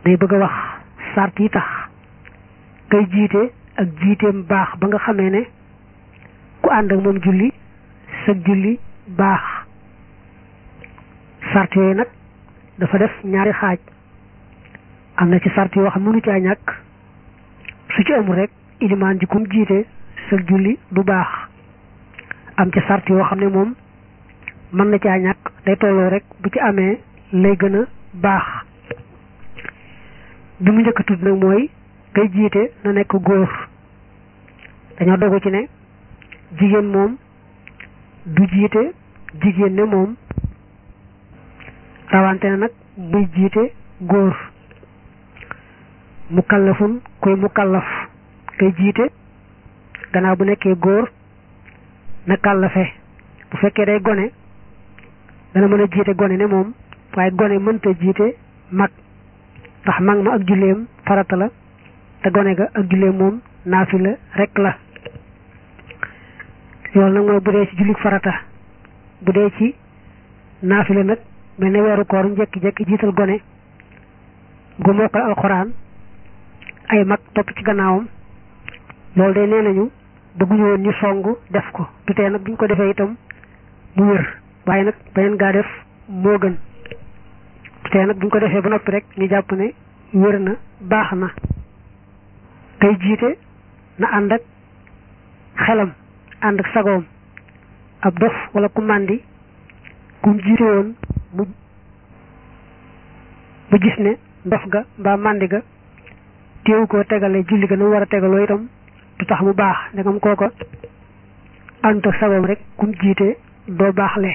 day bëgg a wax sart yi tax kay jiite ak jiiteem baax ba nga xamee ne ku ànd ak moom julli sag julli baax sart yooyu nag dafa def ñaari xaaj am na ci sart yoo xam mënu caa ñàkk su ci amul rek ilimaan ji kum jiite sag julli du baax am ci sart yoo xam ne moom mën na caa ñàkk day tolloo rek bu ci amee lay gën a baax bi mu njëkk a tudd nag mooy kay jiite na nekk góor dañoo dogu ci ne jigéen moom du jiite jigéen ne moom rawante na nag muy jiite góor mu kallafun koy mu kallaf kay jiite gannaaw bu nekkee góor na kallafe bu fekkee day gone dana mën a jiite gone ne moom waaye gone mënta jiite mag ndax mag ma ak julleem farata la te gone ga ak julleem moom naafila rek la loolu nag mooy bu dee ci jullik farata bu dee ci naafila nag mel ne weeru koor njekki-jekki jiital gone gu mokkal alxuraan ay mag topp ci gannaawam loolu day nee nañu bëgguñu woon ñu song def ko du tee nag buñ ko defee itam mu wér waaye nag beneen gaa def moo gën du tee nag buñ ko defee ba noppi rek ñu jàpp ne wér na baax na kay jiite na ànd ak xelam ànd ak sagoom ab dof wala ku màndi kum jiite woon mu mu gis ne ndof ga mbaa màndi ga téewu koo tegale julli ga na mu war a tegaloo itam du tax mu baax ndegam kooko ànd ak sagoom rek kum jiite doo baaxle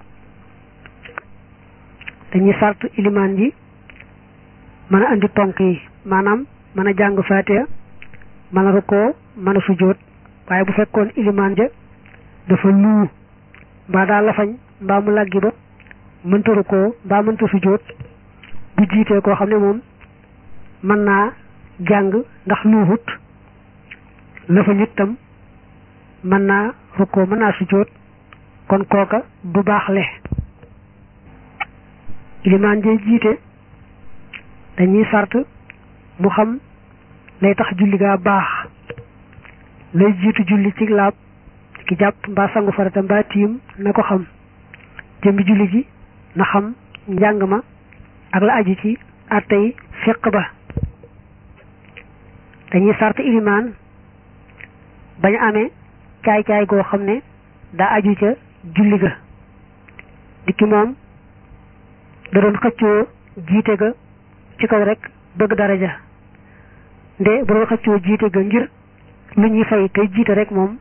dañuy sart ilimaan ji mën a andi tonk yi maanaam mën a jàng faatiha mën a rukkoo mën a sujjóot waaye bu fekkoon ilimaan ja dafa luu mbaa daa lafañ mbaa mu làggi ba mënta rukkoo mbaa mënta sujjóot bu jiitee koo xam ne moom mën naa jàng ndax luuxut lafañ itam mën naa rukkoo mën naa sujjóot kon kooka du baaxle ilimaan jee jiite dañuy sart mu xam lay tax julli gaa baax lay jiitu julli ci laab ki jàpp mbaa sangu farata mbaa tiim na ko xam jëmbi julli ji na xam njàng ma ak la aju ci àttey fiq ba dañuy sart ilimaan bañ amee caay-caay goo xam ne daa aju ca julli ga dikki moom da doon xëccoo jiite ga ci kaw rek bëgg daraja nde bu doon xëccoo jiite ga ngir lu ñuy fay kay jiite rek moom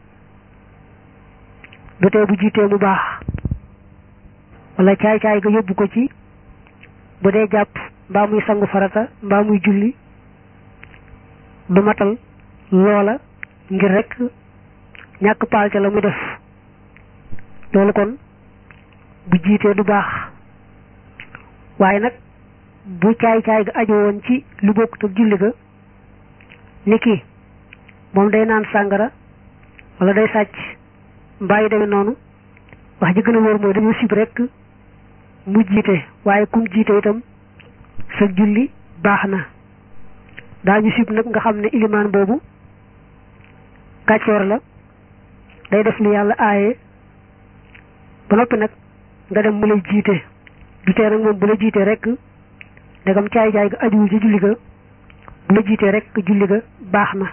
du tee bu jiitee mu baax wala caay-caay ga yóbbu ko ci bu dee jàpp mbaa muy sangu farata mbaa muy julli du matal loola ngir rek ñàkk paal ca la muy def loolu kon bu jiitee du baax waaye nag bu caay-caay ga aju woon ci lu bokkut ak julli ga ni ki moom day naan sàngara wala day sàcc mbaa yi demee noonu wax ji gën a wóor mooy dañu sib rek mu jiite waaye kum jiite itam sa julli baax na daañu sib nag nga xam ne ilimaan boobu kàccoor la day def li yàlla aaye ba noppi nag nga dem mu lay jiite du tee nag moom bu la jiitee rek ndegam caay-caay ga ajuwul ci julli ga bu la jiitee rek julli ga baax na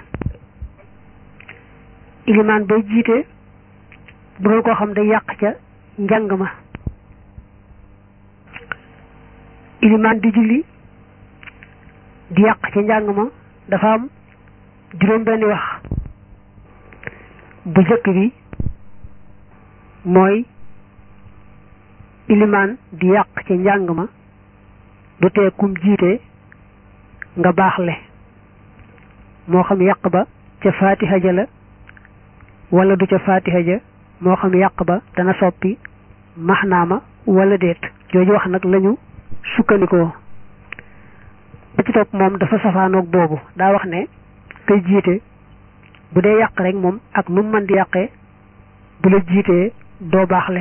ilimaan bay jiite bu doon koo xam day yàq ca njàng ma ilimaan di julli di yàq ca njàng ma dafa am juróom benni wax bu jëkk bi mooy ilimaan di yàq ca njàng ma du tee kum jiite nga baaxle moo xam yàq ba ca faatiha ja la wala du ca faatiha ja moo xam yàq ba dana soppi maxnaama wala déet jooju wax nag lañu sukkandikoo ba ci topp moom dafa safaanoog boobu daa wax ne kay jiite bu dee yàq rek moom ak nu mu mën di yàqee bu la jiitee doo baaxle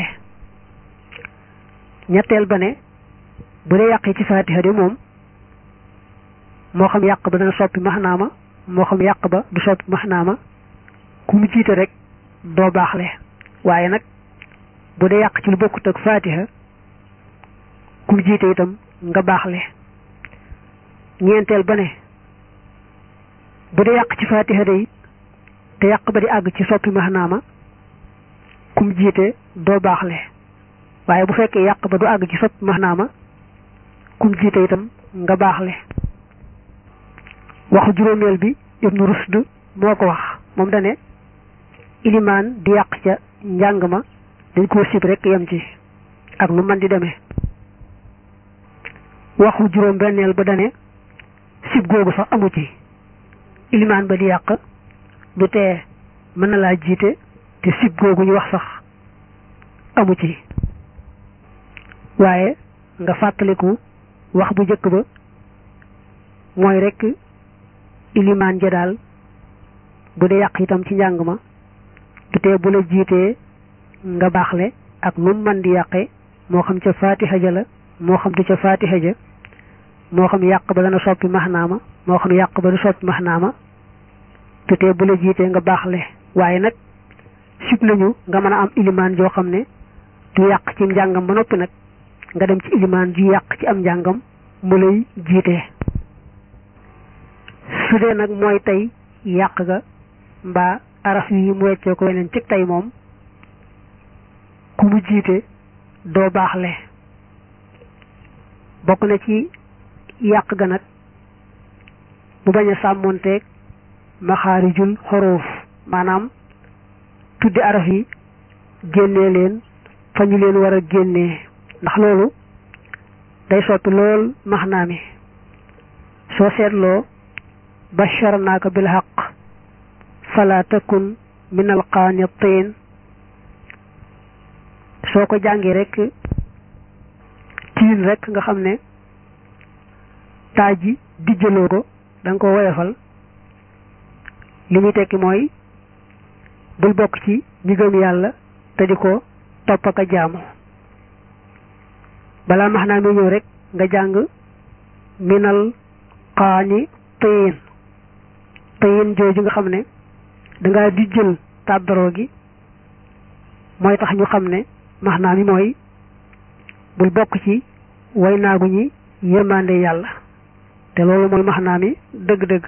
ñetteel ba ne bu dee yàqee ci faatiha de moom moo xam yàq ba dana soppi maxnaama moo xam yàq ba du soppi maxnaama ku mu jiite rek doo baaxle waaye nag bu dee yàq ci lu bokkut ak faatiha ku mu jiite itam nga baaxle ñeenteel ba ne bu dee yàq ci faatiha day te yàq ba di àgg ci soppi maxnaama ku mu jiite doo baaxle waaye bu fekkee yàq ba du àgg ci soppi maxnaama ku mu jiite itam nga baaxle waxu juróomeel bi ibnu rusd moo ko wax moom dane ilimaan di yàq ca njàng ma dañ koo sib rek yem ci ak nu man di demee waxu juróom benneel ba dane sib googu sax amu ci ilimaan ba di yàq du tee mën na laa jiite te sib googu ñu wax sax amu ci waaye nga fàttaliku wax bu njëkk ba mooy rek ilimaan ja daal bu dee yàq itam ci njàng ma du tee bu la jiitee nga baaxle ak nu man di yàqe moo xam ca faatiha ja la moo xam du ca faatiha ja moo xam yàq ba dana soppi maxnaama moo xam yàq ba du soppi maxnaama du tee bu la jiitee nga baaxle waaye nag sib nañu nga mën a am ilimaan joo xam ne du yàq ci njàngam ba noppi nag nga dem ci ilimaan ju yàq ci am njàngam mu lay jiite su dee nag mooy tey yàq ga mbaa araf yi mu weccee ko weneen cig tey moom ku mu jiite doo baaxle bokk na ci yàq ga nag mu bañ a sàmmonteeg maxaarijul xorof maanaam tuddi araf yi génnee leen fa ñu leen war a génnee ndax loolu day soppi lool maxnaa mi soo seetloo basharnaaka bil haqq fala takun min al qaanitiin soo ko jàngee rek tiin rek nga xam ne taaj ji dijjaloo ko da nga ko woyofal li muy tekki mooy bul bokk ci ñi gëm yàlla te di ko topp ak a jaamu balaa max naa mi ñëw rek nga jàng minal qaani tiin tiin jooju nga xam ne dangaa di jël tàddaroo gi mooy tax ñu xam ne max naa mi mooy bul bokk ci way naagu ñi yërmande yàlla te loolu mooy max naa mi dëgg-dëgg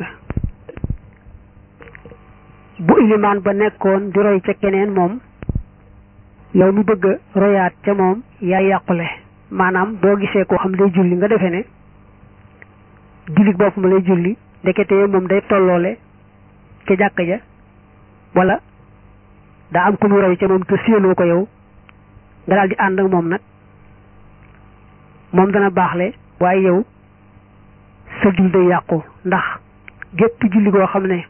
bu ilimaan ba nekkoon di roy ca keneen moom yow mi bëgg a royaat ca moom yaay yàqule maanaam boo gisee koo xam day julli nga defee ne jullit bopp ma lay julli ndekete moom day tolloole ca jàkka ja wala daa am ku mu roy ca moom te séenoo ko yow nga daal di ànd ak moom nag moom dana baaxle waaye yow sa jul day yàqu ndax gépp julli goo xam ne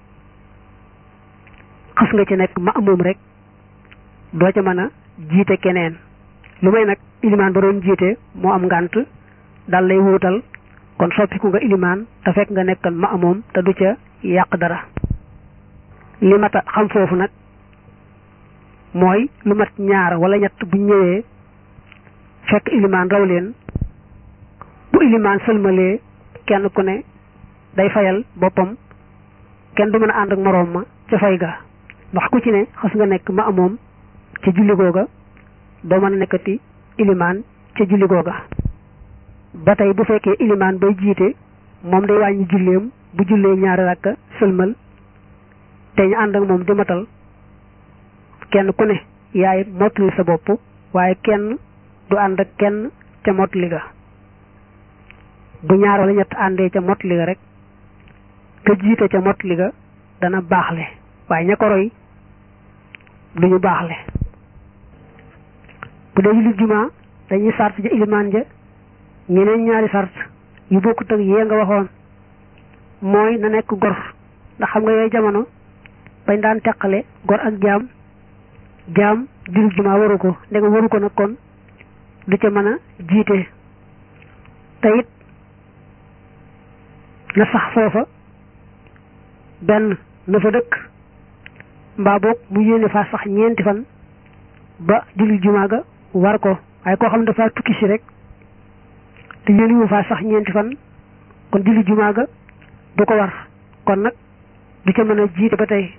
xas nga ci nekk ma moom rek doo ca mën a jiite keneen lu may nag ilimaan ba doon jiite moo am ngànt dal lay wuutal kon soppiku nga ilimaan te fekk nga nekkan ma amoom te du ca yàq dara li mat a xam foofu nag mooy lu mat ñaar wala ñett bu ñëwee fekk ilimaan raw leen bu ilimaan sëlmalee kenn ku ne day fayal boppam kenn du mën a ànd ak moroom ma ca fay ga ndax ku ci ne xas nga nekk ma amoom ca julli googa doo mën a nekkati ilimaan ca julli googa ba tey bu fekkee ilimaan bay jiite moom day wàññi julleem bu jullee ñaari rakka sëlmal te ñu ànd ak moom di matal kenn ku ne yaay mottali sa bopp waaye kenn du ànd ak kenn ca mottali ga bu ñaar wala ñett àndee ca mottali ga rek ka jiite ca mottali ga dana baaxle waaye ña ko roy duñu baaxle bu dee julli jumaa dañuy sart ja ilimaan ja ñeneen ñaari sart yu bokkut ak yee nga waxoon mooy na nekk gor ndax xam nga yooyu jamono bañ daan teqale gor ak jaam jaam julli jumaa waru ko ndegam waru ko nag kon du ca mën a jiite te it na sax foofa benn na fa dëkk mbaa boog mu yéene faa sax ñeenti fan ba julli jumaa ga war ko waaye koo xam ne dafa tukki si rek te yéene wu faa sax ñeenti fan kon julli jumaa ga du ko war kon nag du ca mën a jiite ba tey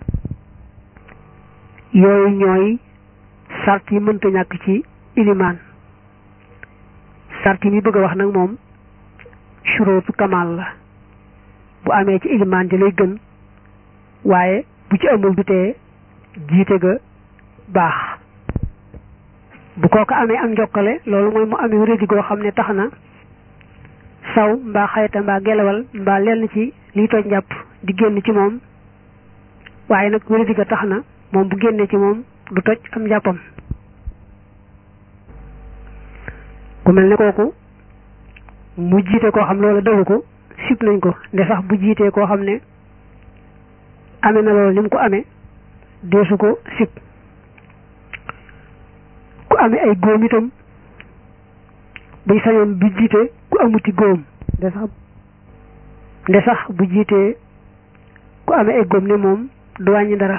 yooyu ñooy sart yi mënta ñàkk ci ilimaan sart yi mi bëgg a wax nag moom surootu kamal la bu amee ci ilimaan ji lay gën waaye bu ci amul du tee jiite ga baax bu kooku amee am njokkale loolu mooy mu amee wérédi goo xam ne tax na saw mbaa xayta mbaa gelawal mbaa lenn ci liy toj njàpp di génn ci moom waaye nag wérédi ga tax na moom bu génnee ci moom du toj am njàppam ku mel ne kooku mu jiite koo xam loolu dawu ko sib nañ ko nde sax bu jiitee koo xam ne amee na loolu ni mu ko amee deesu ko sib ku amee ay góom itam buy sañoon bu jiite ku amuti góom nde sax nde sax bu jiitee ku amee ay góom ne moom du wàññi dara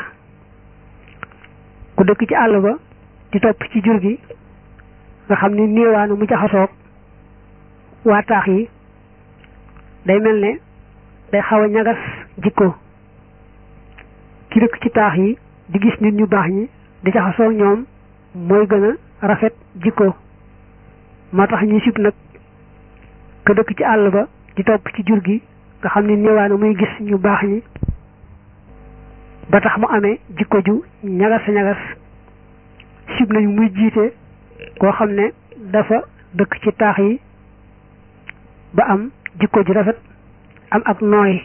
ku dëkk ci àll ba di topp ci jur gi nga xam ni néewaanu mu jaxasoog waa taax yi day mel ne day xaw a ñagas jikko ki dëkk ci taax yi di gis nit ñu baax ñi di jaxasoog ñoom mooy gën a rafet jikko moo tax ñuy sib nag ka dëkk ci àll ba di topp ci jur gi nga xam ni néewaanu muy gis ñu baax ñi ba tax mu amee jikko ju ñagas a ñagas sib nañu muy jiite koo xam ne dafa dëkk ci taax yi ba am jikko ju rafet am ak nooy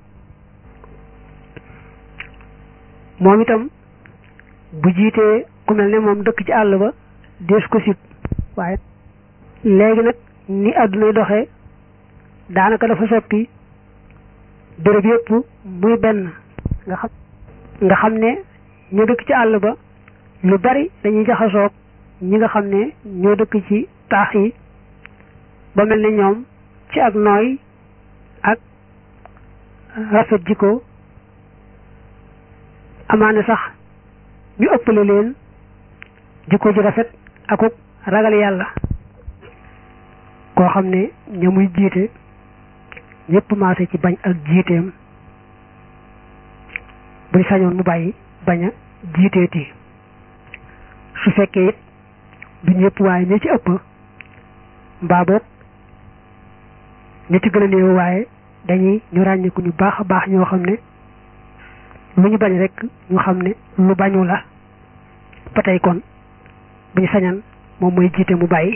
moom itam bu jiitee ku mel ne moom dëkk ci àll ba dees ko sib waaye léegi nag ni àddunay doxee daanaka dafa soppi béréb yépp muy benn nga xam nga xam ne ñu dëkk ci àll ba lu bari dañuy jaxasoog ñi nga xam ne ñoo dëkk ci taax yi ba mel ne ñoom ci ak nooy ak rafet jikko amaane sax ñu ëppale leen jikko ju rafet akuk ragal yàlla koo xam ne ña muy jiite ñëpp maase ci bañ ak jiiteem buñ sañoon mu bàyyi bañ a jiiteeti su fekkee it du ñëpp waaye ña ci ëpp mbaa boog ña ci gën a néew waaye dañuy ñu ràññeeku ñu baax a baax ñoo xam ne lu ñu bañ rek ñu xam ne lu bañu la ba tey kon bu ñu sañan moom mooy jiite mu bàyyi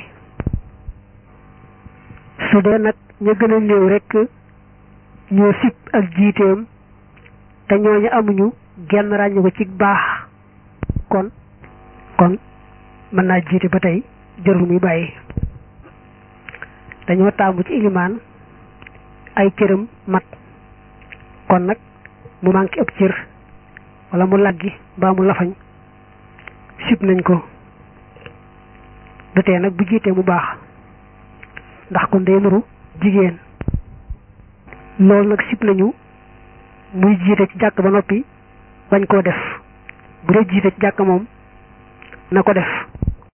su dee nag ña gën a néew rek ñoo sib ak jiiteem te ñooñu amuñu genn ràññe ko ci baax kon kon mën naa jiite ba tey jarul muy bàyyi dañoo taamu ci ilimaan ay cëram mat kon nag mu manqué ëpp cër wala mu laggi mbaa mu lafañ sib nañ ko du tee nag bu jiitee mu baax ndax kon day nuru jigéen loolu nag sib nañu muy jiite ci jàkk ba noppi bañ koo def bu dee jiite ci jàkk moom na ko def